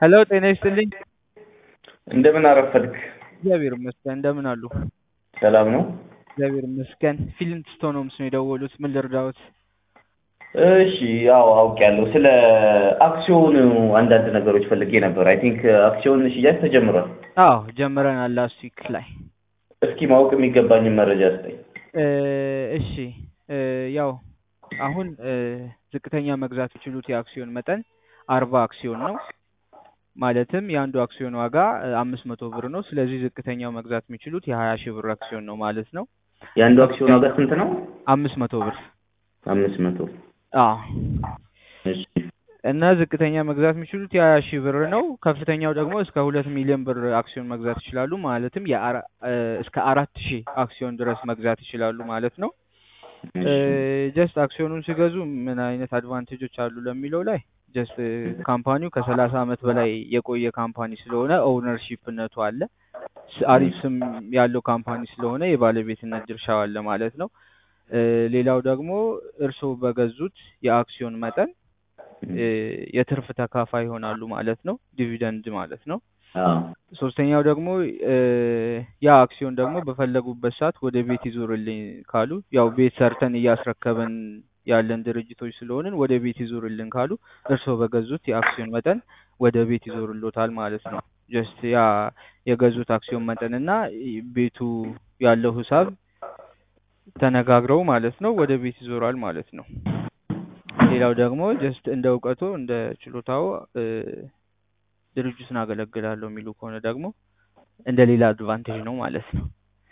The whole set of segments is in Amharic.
ሄሎ ጤና ይስጥልኝ። እንደምን አረፈድክ? እግዚአብሔር ይመስገን። እንደምን አሉ? ሰላም ነው? እግዚአብሔር ይመስገን። ፊልም ስቶኖምስ ነው የደወሉት። ምን ልርዳዎት? እሺ ያው አውቄያለሁ። ስለ አክሲዮን አንዳንድ ነገሮች ፈልጌ ነበር። አይ ቲንክ አክሲዮን ሽያጭ ተጀምሯል። አዎ ጀምረናል ላስት ዊክ ላይ። እስኪ ማወቅ የሚገባኝን መረጃ ስጠኝ። እ እሺ እ ያው አሁን እ ዝቅተኛ መግዛት የሚችሉት የአክሲዮን መጠን አርባ አክሲዮን ነው። ማለትም የአንዱ አክሲዮን ዋጋ አምስት መቶ ብር ነው። ስለዚህ ዝቅተኛው መግዛት የሚችሉት የሀያ ሺህ ብር አክሲዮን ነው ማለት ነው። የአንዱ አክሲዮን ዋጋ ስንት ነው? አምስት መቶ ብር አምስት መቶ አዎ እሺ እና ዝቅተኛ መግዛት የሚችሉት የሀያ ሺህ ብር ነው። ከፍተኛው ደግሞ እስከ ሁለት ሚሊዮን ብር አክሲዮን መግዛት ይችላሉ። ማለትም የአራ- እ እስከ አራት ሺህ አክሲዮን ድረስ መግዛት ይችላሉ ማለት ነው። ጀስት አክሲዮኑን ሲገዙ ምን አይነት አድቫንቴጆች አሉ ለሚለው ላይ ጀስት ካምፓኒው ከሰላሳ አመት በላይ የቆየ ካምፓኒ ስለሆነ ኦውነርሺፕነቱ አለ። ስ- አሪፍ ስም ያለው ካምፓኒ ስለሆነ የባለቤትነት ድርሻው አለ ማለት ነው። እ ሌላው ደግሞ እርስዎ በገዙት የአክሲዮን መጠን እ የትርፍ ተካፋይ ይሆናሉ ማለት ነው። ዲቪደንድ ማለት ነው። አዎ ሶስተኛው ደግሞ እ ያ አክሲዮን ደግሞ በፈለጉበት ሰዓት ወደ ቤት ይዞርልኝ ካሉ ያው ቤት ሰርተን እያስረከበን ያለን ድርጅቶች ስለሆንን ወደ ቤት ይዞርልን ካሉ እርስዎ በገዙት የአክሲዮን መጠን ወደ ቤት ይዞርሎታል ማለት ነው። ጀስት ያ የገዙት አክሲዮን መጠን እና ቤቱ ያለው ሂሳብ ተነጋግረው ማለት ነው ወደ ቤት ይዞራል ማለት ነው። ሌላው ደግሞ ጀስት እንደ እውቀቶ እንደ ችሎታው እ ድርጅቱን አገለግላለሁ የሚሉ ከሆነ ደግሞ እንደ ሌላ አድቫንቴጅ ነው ማለት ነው።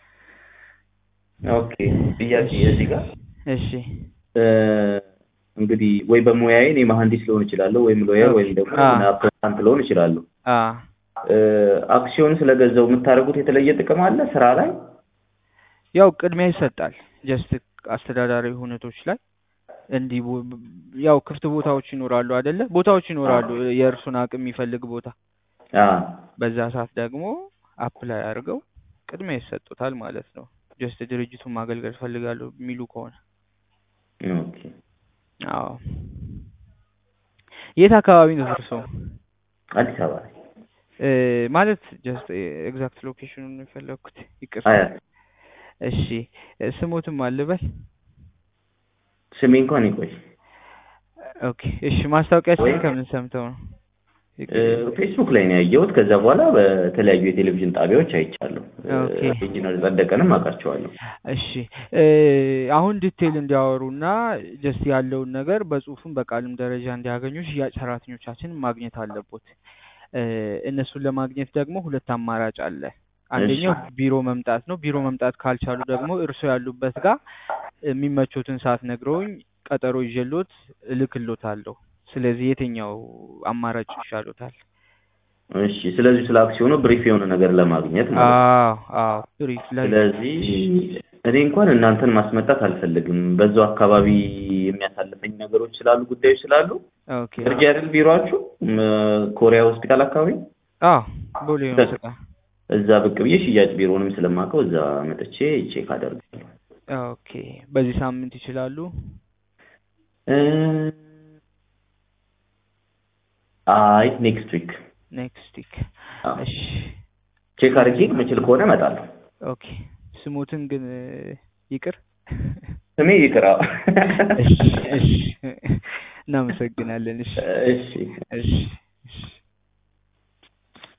ኦኬ ጥያቄ እዚህ ጋር እሺ እ እንግዲህ ወይ በሙያዬ እኔ መሀንዲስ ልሆን እችላለሁ ወይም ሎየር ወይም ደግሞ አ አካውንታንት ልሆን እችላለሁ። አ እ አክሲዮን ስለገዛው የምታደርጉት የተለየ ጥቅም አለ ስራ ላይ? ያው ቅድሚያ ይሰጣል። ጀስት አስተዳዳሪ ሁነቶች ላይ እንዲህ ቦ- ያው ክፍት ቦታዎች ይኖራሉ አይደለ? ቦታዎች ይኖራሉ የእርሱን አቅም የሚፈልግ ቦታ። አ በዛ ሰዓት ደግሞ አፕላይ አድርገው ቅድሚያ ይሰጡታል ማለት ነው። ጀስት ድርጅቱን ማገልገል ፈልጋለሁ የሚሉ ከሆነ ኦኬ አዎ። የት አካባቢ ነው እርስዎ? አዲስ አበባ ላይ እ ማለት ጀስት ኤግዛክት ሎኬሽኑን ነው የፈለግኩት። ይቅርታ። አያት እሺ ስሞትም አልበል። ስሜ እንኳን ይቆይ ኦኬ እሺ። ማስታወቂያችን ወይ ከምን ሰምተው ነው? እ ፌስቡክ ላይ ነው ያየሁት። ከዛ በኋላ በተለያዩ የቴሌቪዥን ጣቢያዎች አይቻለሁ። እ ኦኬ ኢንጂነር ጸደቀንም አውቃቸዋለሁ። እሺ እ አሁን ዲቴይል እንዲያወሩና ጀስት ያለውን ነገር በጽሁፍም በቃልም ደረጃ እንዲያገኙ ሽያጭ ሰራተኞቻችን ማግኘት አለቦት። እ እነሱን ለማግኘት ደግሞ ሁለት አማራጭ አለ። እሺ አንደኛው ቢሮ መምጣት ነው። ቢሮ መምጣት ካልቻሉ ደግሞ እርስዎ ያሉበት ጋር የሚመቾትን ሰዓት ነግረውኝ ቀጠሮ ይዤሎት እልክሎታለሁ። ስለዚህ የትኛው አማራጭ ይሻሎታል? እሺ። ስለዚህ ስለ አክሲዮኑ ብሪፍ የሆነ ነገር ለማግኘት ማለት ነው። አዎ አዎ ብሪፍ ላይ ስለዚህ እኔ እንኳን እናንተን ማስመጣት አልፈልግም። በዛው አካባቢ የሚያሳልፈኝ ነገሮች ስላሉ ጉዳዮች ስላሉ ኦኬ እርጃ አይደል ቢሮአችሁ ም፣ ኮሪያ ሆስፒታል አካባቢ አዎ ቦሌ በቃ መስቃ እዛ ብቅ ብዬ ሽያጭ ቢሮንም ስለማውቀው እዛ መጥቼ ቼክ አደርጋለሁ። ኦኬ በዚህ ሳምንት ይችላሉ? እ፣ አይ ኔክስት ዊክ ኔክስት ዊክ አዎ እሺ ቼክ አድርጌ የምችል ከሆነ እመጣለሁ። ኦኬ ስሙትን ግን እ፣ ይቅር ስሜ ይቅራ። እሺ እሺ እናመሰግናለን። እሺ እሺ እሺ